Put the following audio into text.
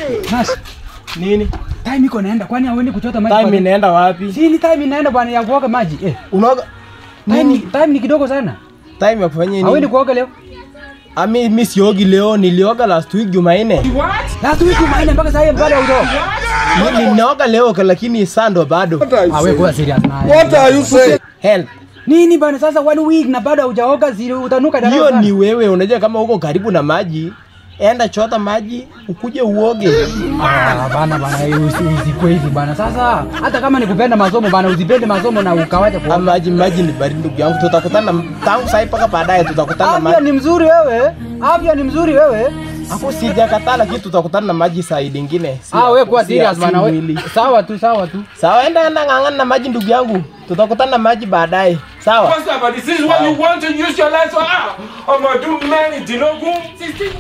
Nas, Nini? time iko naenda kwani hauendi kuchota maji? Time kwa- inaenda wapi? Si ni time inaenda bwana ya kuoga maji. Eh, Unaoga time, nini? time ni kidogo sana. Time ya kufanya Hauendi nini? kuoga leo? Ami mimi siogi leo, nilioga last week Jumanne. Last week umeenda mpaka sasa hivi bado haujaoga. Mimi ninaoga leo lakini saa ndo bado. Ah, wewe kuwa serious na. What are you saying? Help. Nini bana sasa one week na bado haujaoga zile utanuka darasa. Hiyo ni wewe, unajua kama uko karibu na maji, enda chota maji ukuje uoge. Ah, bana bana eh, usi- usikwe hivi bana. Sasa hata kama nikupenda masomo bana usipende masomo na ukawacha Ah, kuoga. maji maji ni baridi ndugu yangu, tutakutana tangu sasa mpaka baadaye tutakutana Afya maji. ni mzuri wewe. Afya ni mzuri wewe. Hapo sijakataa lakini tutakutana na maji saa nyingine. Si- Ah, wewe kuwa si- serious si bana wewe. mwili. Sawa tu, sawa tu. Sawa, enda enda ng'ang'ana na maji ndugu yangu. Tutakutana na maji baadaye. Sawa? What's up, but this is what you want to use your life for. Ah, I'm gonna do many. Dinogun.